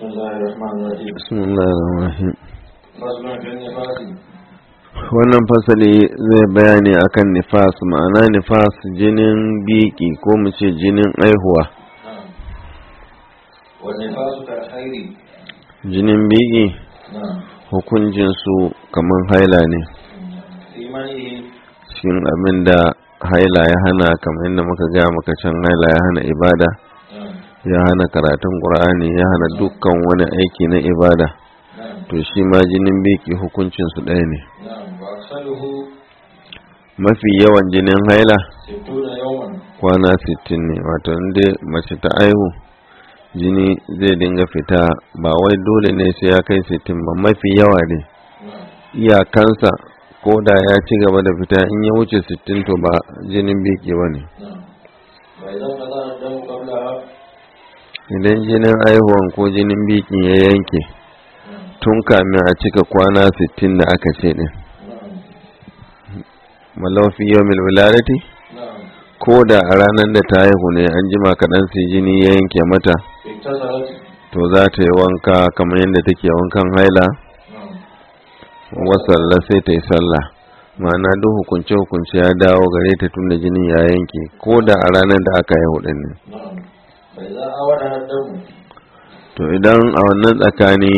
بسم الله الرحمن الرحيم bismillahirrahmanirrahim فصل في النفاس wannan fasali zai bayani akan nifas ma'ana nifas jinin biki ko mu ce jinin aihuwa نعم والنفاس كالخير jinin biki نعم hukuncinsu kamar haila ne في منه cikin abin da haila ya hana kamar yadda muka gaya maka can haila ya hana ibada نعم ya hana karatun ƙur'ani ya hana dukkan wani aiki na ibada نعم to shi ma jinin biki hukuncinsu ɗaya ne نعم وأكثره mafi yawan jinin haila ستون يوما kwana 60 ne wato inda mace ta aihu jini zai dinga fita ba wai dole ne sai ya kai 60 ba mafi yawa ne نعم iyakansa ko da ya ci gaba da fita in ya wuce 60 to ba jinin biki ba ne نعم وإذا انقضى الدم قبلها idan jinin aihuwan ko jinin biki ya yanke نعم tun kamin a cika kwana 60 da aka ce din نعم malafi yawmil wiladati نعم ko da a ranar da ta haihu ne an jima kaɗan sai jini ya yanke mata اتصلت to za ta yi wanka kamar yadda take wankan haila نعم wasalla sai ta yi sallah ma'ana duk hukunce hukunce ya dawo gare ta tunda jinin ya yanke ko da a ranar da aka haihu din ne نعم فإذا أورها الدم to idan a wannan tsakani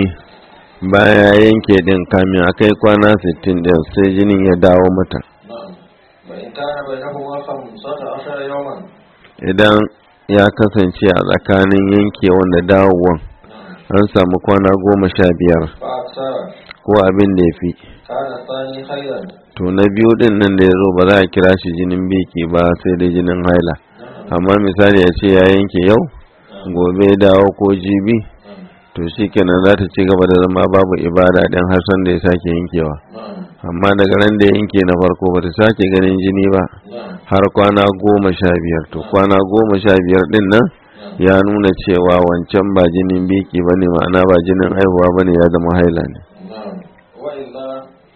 baya ya yanke din kamin a kai kwana 60 din sai jinin ya dawo mata نعم وإن كان بينهما خمسة عشر يوما idan ya kasance a tsakanin yankewan da dawowan نعم an samu kwana goma sha biyar فأكثر ko abin da ya fi كان الثاني خيرا to na biyu din nan da ya zo ba za a kira shi jinin biki ba sai dai jinin haila نعم amma misali ya ce ya yanke yau gobe ya dawo ko jibi نعم to shi kenan za ta ci gaba da zama babu ibada ɗin har san da ya sake yankewa نعم amma daga ran da ya yanke na farko ba ta sake ganin jini ba نعم har kwana goma sha biyar to kwana goma sha biyar ɗin nan نعم ya nuna cewa wancan ba jinin biki ba ne ma'ana ba jinin haihuwa ba ne ya zama haila ne نعم وإلا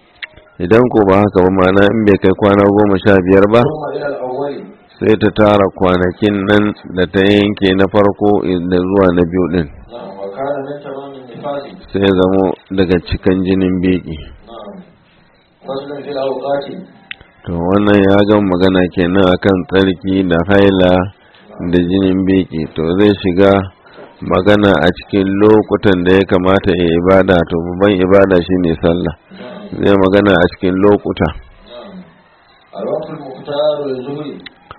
idan ko ba haka ba ma'ana in bai kai kwana goma sha biyar ba ثم إلى الأول sai ta tara kwanakin nan da ta yanke na farko da zuwa na biyu ɗin نعم وكان من تمام النفاس sai ya zamo daga cikin jinin biki نعم فصل في الأوقات to wannan ya gan magana kenan akan tsarki da haila da jinin biki to zai shiga magana a cikin lokutan da ya kamata ya ibada to babban ibada shine sallah نعم zai magana a cikin lokuta نعم الوقت المختار للظهر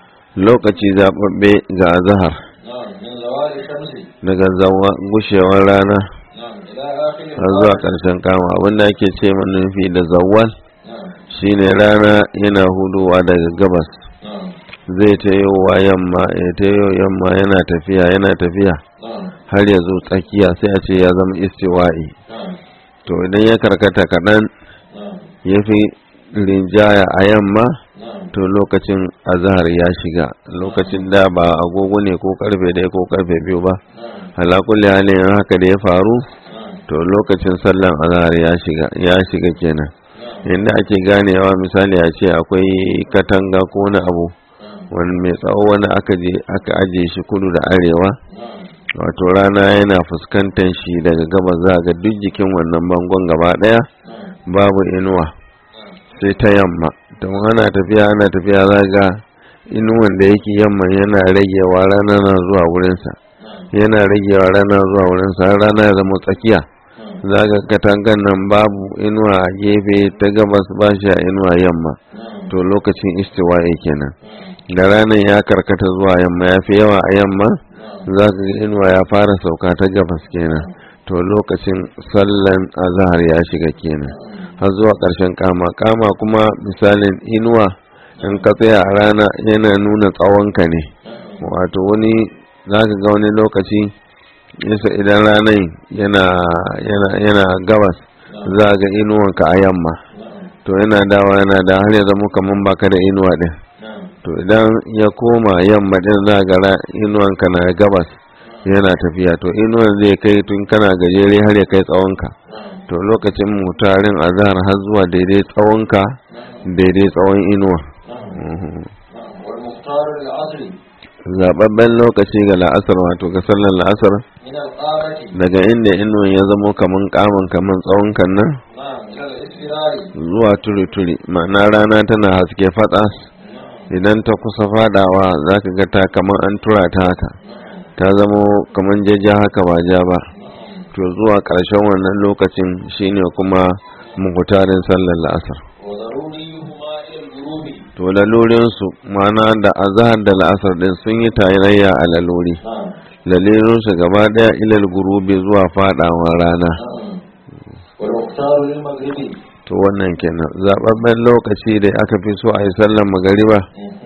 lokaci zaɓaɓɓe ga azahar نعم من زوال الشمس daga zawa gushewar rana نعم إلى آخر har zuwa ƙarshen kama abinda ake ce manufi da zawal نعم shine rana yana hudowa daga gabas نعم zai ta wa yamma ya ta yamma yana tafiya yana tafiya نعم har ya zo tsakiya sai a ce ya zama istiwa'i نعم to idan ya karkata kaɗan نعم ya fi rinjaya a yamma نعم to lokacin azahar ya shiga lokacin da ba agogo ne ko karfe ɗaya ko karfe biyu ba نعم ala kulli halin haka da ya faru نعم to lokacin sallan azahar ya shiga ya shiga kenan نعم inda ake ganewa misali a ce akwai katanga ko wani abu نعم wani mai tsawo wani aka je aka aje shi kudu da arewa نعم wato rana yana fuskantar shi daga gabas za ga duk jikin wannan bangon gaba daya نعم babu inuwa نعم sai ta yamma don ana tafiya ana tafiya za ga inuwan da yake yamma yana ragewa rana na zuwa wurinsa نعم yana ragewa rana zuwa wurinsa har rana ya zama tsakiya نعم za ga katangan nan babu inuwa a gefe ta gabas ba shi a inuwa yamma نعم to lokacin istiwa'i kenan نعم da ranar ya karkata zuwa yamma ya fi yawa a yamma نعم za ka ga inuwa ya fara sauka ta gabas kenan to lokacin sallan azahar ya shiga kenan har zuwa ƙarshen kama kama kuma misalin inuwa in ka tsaya a rana yana nuna tsawonka ne wato wani za ka ga wani lokaci yasa idan ranar yana yana yana gabas za ka ga inuwanka a yamma نعم to yana dawa yana da har ya zama kaman baka da inuwa din نعم to idan ya koma yamma din za ga ra- inuwanka na gabas yana tafiya to inuwan zai kai tun kana gajere har ya kai tsawonka نعم to lokacin mutarin azhar har zuwa daidai tsawonka نعم daidai tsawon inuwa نعم Mhm. نعم والمختار للعصر zababben lokaci ga la'asar wato ga sallar la'asar من القامة daga inda inuwan ya zamo kaman kaman kaman tsawon kan nan نعم إلى الإسفرار zuwa turi-turi ma'ana rana tana haske faɗas idan ta kusa fadawa za ka ga ta kaman an tura ta haka ta zamo kaman jajja haka ba ja ba to zuwa ƙarshen wannan lokacin shine kuma muhutarin sallar la'asar وضروريهما إلى الغروب to lalurinsu ma'ana da azahar da la'asar din sun yi tarayya a laluri نعم lalirinsu gaba daya ilal gurubi zuwa fadawa rana نعم والمختار للمغرب to wannan kenan zababben lokaci da aka fi so a yi sallar magariba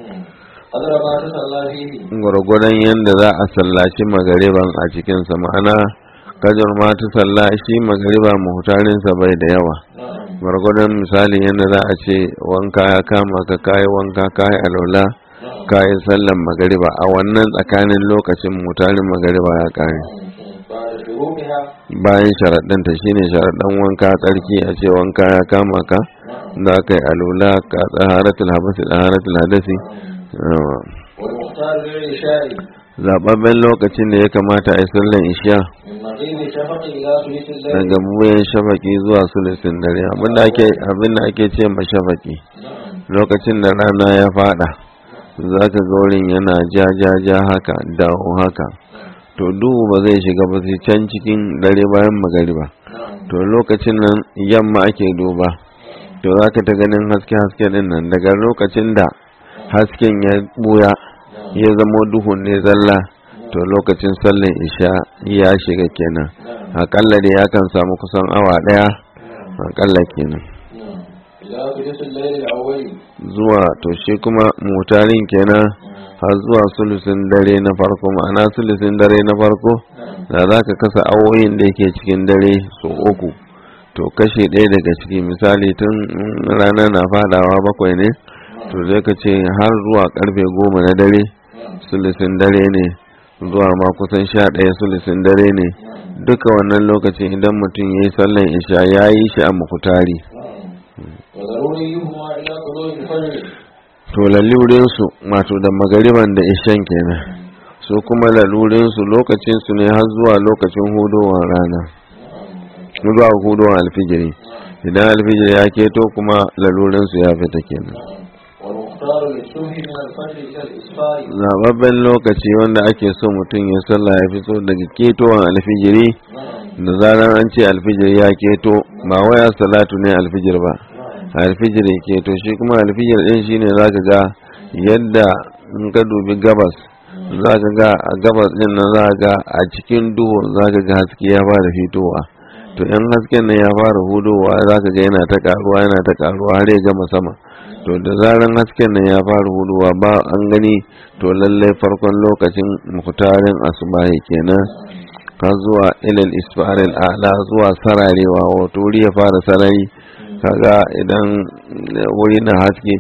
قدر ما تصلى فيه gwargwadon yadda za a sallaci magariban a cikinsa ma'ana kajar ma ta salla shi magariba muhutarinsa bai da yawa نعم gwargwadon misali yadda za a ce wanka ya kama ka kayi wanka kayi alola نعم kayi sallan magariba a wannan tsakanin lokacin mutarin magariba ya kare بعد شروطها bayan sharaɗinta shine sharaɗin wanka tsarki a ce wanka ya kama ka نعم za ka yi alola ka tsaharatul habasi tsaharatul hadasi yawa. والمختار للعشاء zababben lokacin da ya kamata a yi sallan isha من مغيب الشفق إلى ثلث الليل daga buyan shafaki zuwa sulusin dare abinda ake abinda ake ce ma shafaki نعم lokacin da rana ya fada za ka ga wurin yana ja ja ja haka dawo haka to duhu ba zai shiga ba sai can cikin dare bayan magariba نعم to lokacin nan yamma ake duba to za ka ta ganin haske haske din nan daga lokacin da hasken ya buya ya zamo duhun ne zalla to lokacin sallan isha ya shiga kenan نعم akalla da ya kan samu kusan awa daya نعم akalla kenan نعم إلى ثلث الليل الأول zuwa to shi kuma mutarin kenan har zuwa sulusin dare na farko ma'ana sulusin dare na farko نعم da za ka kasa awoyin da yake cikin dare su uku to kashe ɗaya daga ciki misali tun mm, rana na fadawa bakwai ne to zai ka ce har zuwa karfe goma na dare نعم sulusin dare ne zuwa ma kusan sha ɗaya sulusin dare ne نعم duka wannan lokacin idan mutum ya yi sallan isha ya yi shi a mukutari نعم وضروريهما إلى طلوع الفجر to lalurinsu wato da magariban da ishan kenan su kuma lalurinsu lokacinsu ne har zuwa lokacin hudowar rana نعم zuwa hudowar alfijiri idan alfijiri ya keto kuma lalurinsu ya fita kenan نعم والمختار للصبح من الفجر إلى الإسفار zababben lokaci wanda ake so mutum ya sallah ya fito daga ketowar alfijiri نعم da zarar an ce alfijiri ya keto ba waya salatu ne alfijir ba نعم alfijir ya keto shi kuma alfijir din shine zaka ga yadda in ka dubi gabas zaka ga a gabas din nan zaka ga a cikin duhu zaka ga haske ya fara fitowa to in hasken nan ya fara hudowa zaka ga yana ta karuwa yana ta karuwa har ya gama sama to da zaran hasken nan ya fara hudowa ba an gani to lallai farkon lokacin muktarin asubahi kenan ka zuwa ilal isfaril a'la zuwa sararewa wato wuri ya fara sarari kaga idan wuri na haske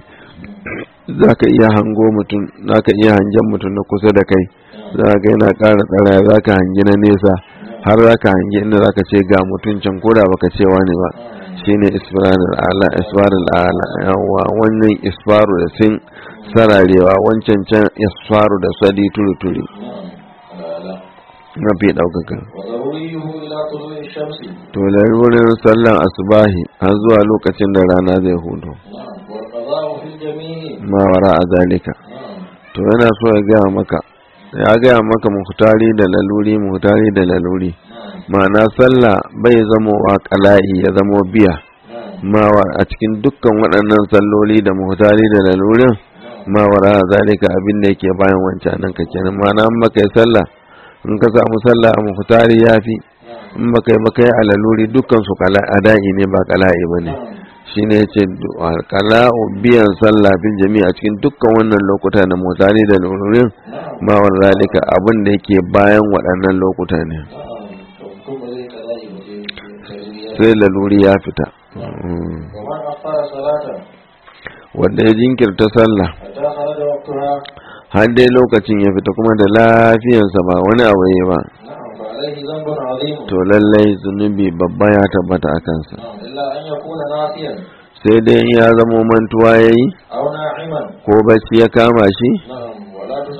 za ka iya hango mutum za ka iya hangen mutum na kusa da kai za ka yana ƙara tsara za ka hangi na nesa har za ka hangi inda za ka ce ga mutum can koda baka ce wani ba shine isfaril a'la isfaril a'la yawa wannan isfaru da sin sararewa wancan can isfaru da sadi turi turi نعم لا mafi ɗaukaka وضروريه إلى طلوع الشمس to lalurin sallan asubahi har zuwa lokacin da rana zai hudu نعم والقضاء في الجميع ma wara a zalika نعم to yana so ya gaya maka ya gaya maka muhtari da laluri muhtari da laluri نعم ma'ana sallah bai zamo wa kala'i ya zamo biya نعم ma wa- a cikin dukkan waɗannan salloli da muhtari da lalurin ma wara a zalika abin da yake bayan wancan nan ka kenan ma'ana in baka yi sallah in ka samu sallah a muhtari ya fi نعم in baka yi baka yi a laluri dukkan su kala- ada'i ne ba kala'i ba ne نعم shine yace kala'u biyan sallah fil jami'a cikin dukkan wannan lokuta na mutane da lururin نعم ma wa zalika abin da yake bayan waɗannan lokuta ne نعم ثم ذي كذلك وذي كذلك sai laluri ya fita Mm. ومن أخر صلاة wanda ya jinkirta sallah حتى خرج وقتها har dai lokacin ya fita kuma da lafiyarsa ba wani abu ya ba نعم فعليه ذنب عظيم to lallai zunubi babba ya tabbata a kansa نعم إلا أن يكون ناسيا sai dai in ya zamo mantuwa ya yi أو ناعما ko bacci ya kama shi نعم ولا تصلى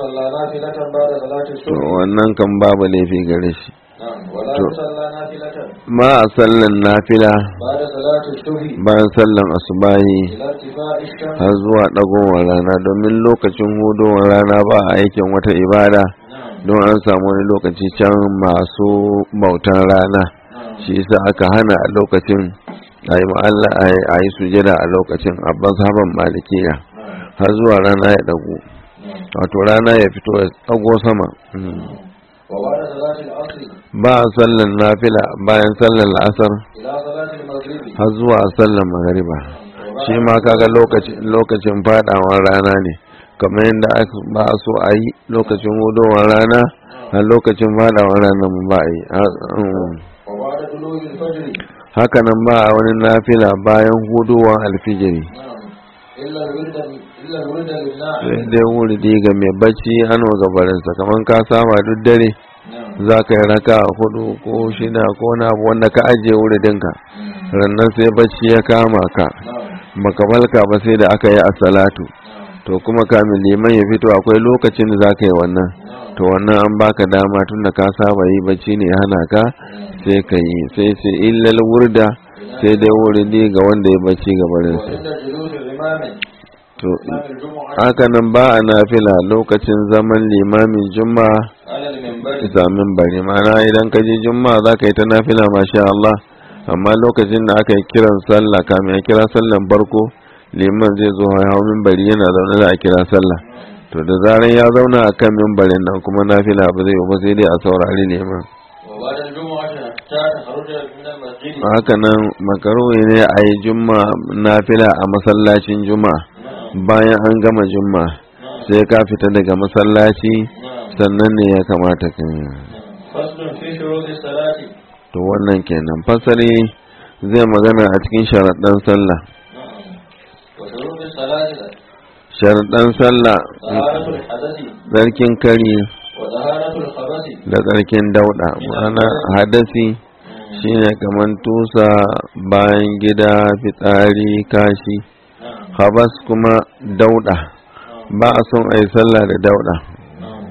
نافلة بعد صلاة to الصبح wannan kan babu laifi gare shi نعم ولا to- تصلى نافلة ma a sallan nafila بعد صلاة الصبح bayan sallan asubahi إلى ارتفاع الشمس har zuwa ɗagowar rana domin lokacin hudowar rana ba a aikin wata ibada نعم don an samu wani lokaci can masu bautan rana نعم shi yasa aka hana a lokacin a yi ma'alla a yi sujada a lokacin a mazhaban malikiya نعم har zuwa rana ya ɗago نعم wato rana ya fito ya ɗago sama Mm. وبعد صلاة العصر ba a sallan nafila bayan sallan la'asar إلى صلاة المغرب har zuwa sallan magariba shi ma kaga lokacin lokacin fadawar rana ne kamar yadda aka ba a so a yi lokacin hudowar rana a lokacin fadawar rana mu ba a yi Ha- mm. وبعد طلوع الفجر haka nan ba a wani nafila bayan hudowar alfijiri نعم إلا الورد إلا الورد sai للناعم dai wuridi ga mai bacci an wa gabarinsa kamar ka saba duk dare نعم za ka yi raka hudu ko shida ko na abu wanda ka ajiye wuridinka مم. rannan sai bacci ya kama ka نعم baka balka ba sai da aka yi a salatu نعم to kuma kamin liman ya fito akwai lokacin da za ka yi wannan نعم to wannan an baka dama tun da ka saba yi bacci ne ya hana ka sai ka yi sai sai illal wurda sai dai wuridi ga wanda ya bacci gabarinsa وعند جلوس الإمام to إمام الجمعة haka nan ba a nafila lokacin zaman limamin juma'a على المنبر samin bari mana idan ka je juma'a za ka yi ta nafila masha Allah amma lokacin da aka yi kiran sallah kamin ya kira sallan farko liman zai zo ya hau minbari yana zaune da a kira sallah to da zaran ya zauna a kan mimbarin nan kuma nafila ba zai yi ba sai dai a saurari liman وبعد الجمعة حتى تخرج من المسجد haka nan makaruhi ne a yi juma'a nafila a masallacin juma'a نعم bayan an gama juma'a نعم sai ka fita daga masallaci نعم sannan ne ya kamata ka yi نعم. فصل في شروط الصلاة to wannan kenan fasari zai magana a cikin sharaɗan sallah نعم وشروط الصلاة sharaɗan sallah طهارة الحدث tsarkin kari وطهارة الخبث da tsarkin dauɗa ma'ana hadasi مم. shine kamar tusa bayan gida fitsari kashi نعم habas kuma dauɗa نعم ba a son a yi sallah da dauɗa نعم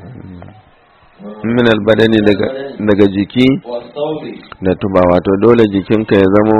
min albadani daga daga jiki والثوب da tuba wato dole jikinka ya zamo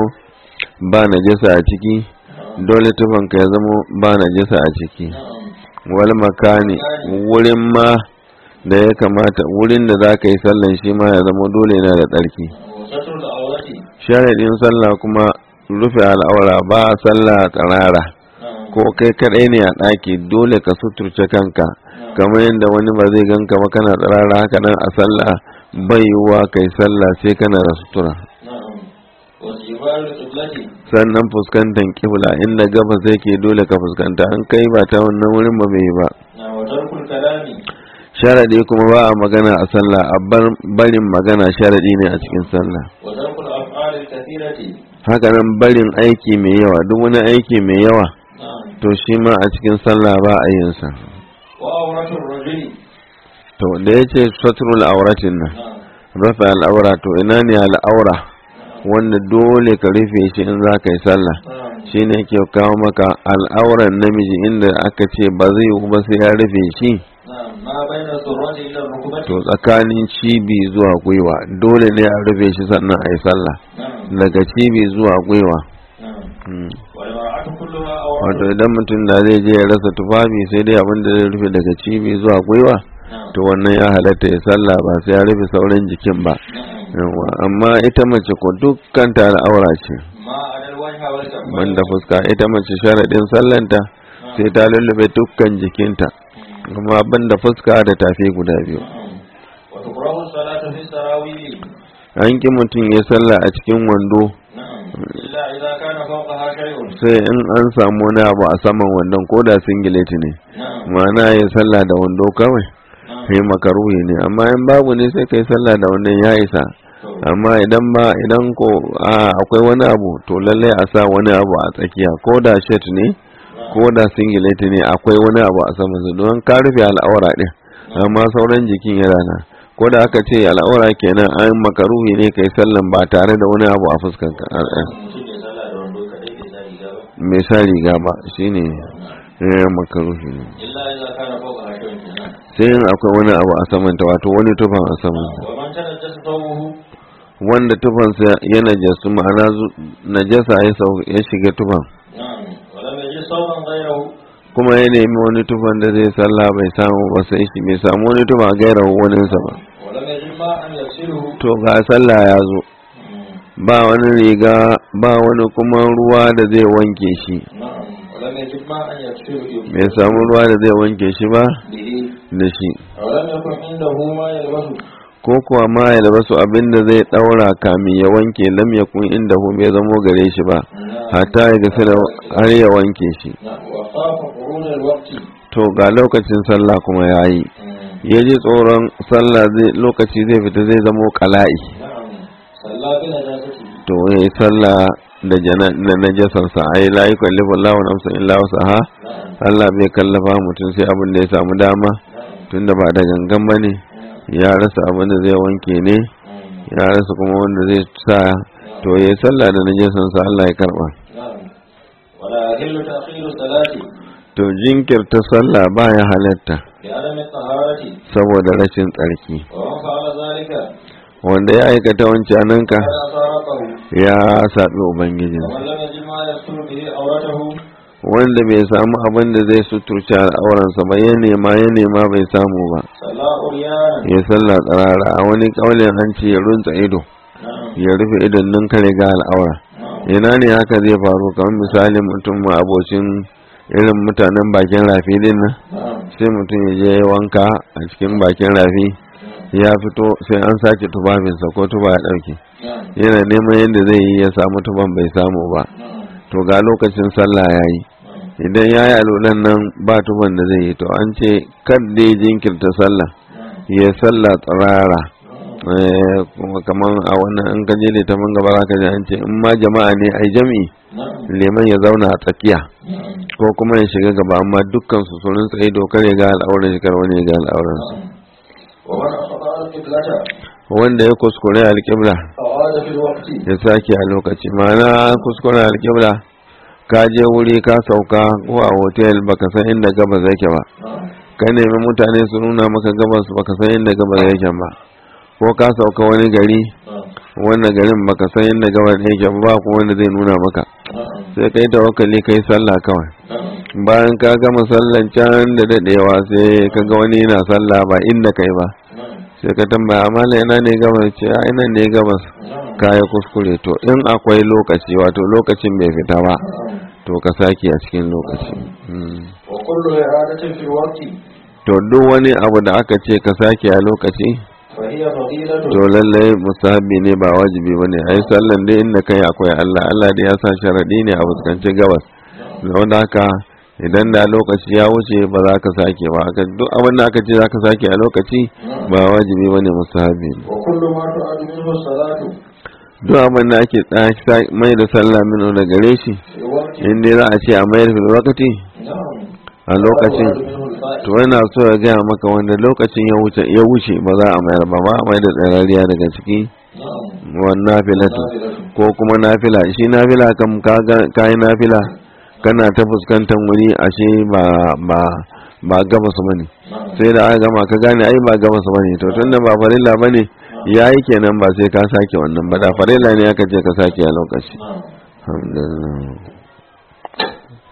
ba najasa a ciki نعم dole tufanka ya zamo ba najasa a ciki نعم wal makani wurin ma da ya kamata wurin da za ka yi sallan shi ma ya zama dole yana da tsarki وستر العورة sharaɗin sallah kuma rufe al'aura ba a sallah tsarara نعم ko kai kaɗai ne a ɗaki dole ka suturce kanka kamar yadda wani ba zai ganka ba kana tsarara haka nan a sallah bai yiwuwa kai sallah sai kana da sutura نعم واستقبال القبلة sannan fuskantar kibla inda gabas yake dole ka fuskanta an kai ba ta wannan wurin ba bai yi ba نعم وترك الكلام sharaɗi kuma ba a magana a sallah a bar barin magana sharaɗi ne a cikin sallah وترك الأفعال الكثيرة haka nan barin aiki mai yawa duk wani aiki mai yawa نعم to shi ma a cikin sallah ba a yin sa وعورة الرجل to da yace satrul auratin nan نعم rafa al'aura to ina ne al'aura wanda dole ka rufe shi in za ka yi sallah نعم shine ke kawo maka al'auran namiji inda aka ce ba zai yi ba sai ya rufe shi نعم ما بين السرة إلى الركبة to tsakanin cibi zuwa gwiwa dole ne a rufe shi sannan a yi sallah نعم daga cibi zuwa gwiwa نعم Mm. والمرأة كلها wato عورة idan mutum da zai je ya rasa tufafi sai dai abin da zai rufe daga cibi zuwa gwiwa نعم to wannan ya halatta ya sallah ba sai ya rufe sauran jikin ba نعم yawa amma ita mace ko dukkan ta al'aura ce ما على الوجه والكفين banda fuska ita mace sharadin sallanta sai ta lullube dukkan jikinta amma banda fuska da tafi guda biyu نعم وتكره الصلاة في السراويل an ki mutum ya sallah a cikin wando نعم إلا إذا كان فوقها شيء sai in an samu wani abu a saman wandon ko da singileti ne نعم ma'ana ya sallah da wando kawai نعم sai makaruhi ne amma in babu ne sai kai sallah da wannan ya isa amma idan ba idan ko a akwai wani abu to lalle a sa wani abu a tsakiya ko da shirt ne ko da singlet ne akwai wani abu a saman su don ka rufe al'aura din amma sauran jikin yana na ko da aka ce al'aura kenan an makaruhi ne kai sallan ba tare da wani abu a fuskan ka mutum ya sallah da wando kaɗai bai sa riga ba mai sa riga ba shine eh makaruhi ne illa إذا كان فوقها شيء kenan sai in akwai wani abu a samanta wato wani tufan a samanta ومن تنجس ثوبه wanda tufansa ya najasu ma'ana zu- najasa ya sau- ya shiga tufan نعم ولم يجد ثوبا غيره kuma ya nemi wani tufan da zai sallah bai samu ba sai shi bai samu wani tufa a gaira waninsa ba ولم يجد ماء يغسله to ga sallah ya zo مم. ba wani riga ba wani kuma ruwa da zai wanke shi نعم ولم يجد ماء يغسله bai samu ruwa da zai wanke shi ba به da shi ولم يكن عنده ما يلبسه ko kuwa ma ya labasu abin da zai daura kamin ya wanke lam yakun inda hu bai zamo gare shi ba نعم hatta ya gasa da har ya wanke shi نعم وخاف خروج الوقت to ga lokacin sallah kuma ya yi مم. ya ji tsoron sallah zai lokaci zai fita zai zamo kala'i نعم صلى بنجاسته to ya yi sallah da jana da najasansa ai la yukallifu Allahu nafsan illa wusaha نعم Allah bai kallafa mutum sai abin da ya samu dama نعم tunda ba da gangan bane نعم ya rasa abin da zai wanke ne نعم ya rasa kuma wanda zai sa to ya yi sallah da najasansa Allah ya karba نعم ولا يحل تأخير الصلاة to jinkirta sallah baya halatta لعدم الطهارة saboda rashin tsarki ومن فعل ذلك wanda ya aikata wancananka فلا فارقه ya saɓi ubangijin ومن لم يجد ما يستر به عورته wanda bai samu abin da zai suturce al'auransa ba ya nema ya nema bai samu ba صلى عريانا ya sallah tsirara a wani kaulin an ce ya runtsa ido نعم ya rufe idon nan kare ga al'aura نعم ina ne haka zai faru kamar misalin mutum ma abocin irin mutanen bakin rafi din nan نعم sai mutum ya je ya wanka a cikin bakin rafi ya fito sai an sace tufafinsa ko tuba ya ɗauke نعم yana neman yadda zai yi ya samu tuban bai samu ba نعم to ga lokacin sallah ya yi idan ya yi alulan nan ba tuban da zai yi to an ce kadda ya jinkirta sallah ya sallah tsirara Eh, kuma kaman a wannan an kaje da ta man gaba ka ji an ce in ma jama'a ne ai jami'i نعم leman ya zauna a tsakiya نعم ko kuma ya shiga gaba amma dukkan su sun tsaye dokar ya ga al'auran shi kar wani ya ga al'auran su ومن أخطأ القبلة wanda ya kuskure alƙibla أعاد في الوقت ya sake a lokaci ma'ana kuskure alƙibla ka je wuri ka sauka ko a hotel baka san inda gabas yake ba نعم ka nemi mutane su nuna maka gabas baka san inda gabas yake ba ko ka sauka wani gari نعم wannan garin baka san inda gabas yake ba ba kuma wanda zai nuna maka نعم sai kai tawakkali kai sallah kawai نعم bayan ka gama sallan can da dadewa sai ka ga wani yana sallah ba inda kai ba نعم sai ka tambaya amala ina ne gabas ce a ina ne gabas نعم kaya kuskure to in akwai lokaci wato lokacin bai fita ba نعم to ka sake a cikin lokaci Mm. وكل إعادة في الوقت to duk wani abu da aka ce ka sake a lokaci فهي فضيلة to lallai musahabi ne ba wajibi bane ai sallan dai inda kai akwai Allah Allah dai ya sa sharadi ne a fuskanci gabas da wanda haka idan da lokaci ya wuce ba za ka sake ba haka duk abin da aka ce za ka sake a lokaci ba wajibi bane musahabi ne وكل ما تعد منه الصلاة duk abin da ake tsaya mai da sallah mino da gare shi في وقت in dai za a ce a mayar fil wakati نعم a lokacin تعد منه الفائدة to yana so ya gaya maka wanda lokacin ya wuce ya wuce ba za a mayar ba ba a mai da tsarariya daga ciki نعم wannan nafilatu نافلة ko kuma nafila shi nafila kam ka yi nafila kana ta fuskantar wuri ashe ba ba ba gabas bane نعم sai da aka gama ka gane ai ba gabas bane to tunda ba farilla bane yayi kenan ba sai ka sake wannan ba da farilla ne aka ce ka sake a lokaci نعم alhamdulillah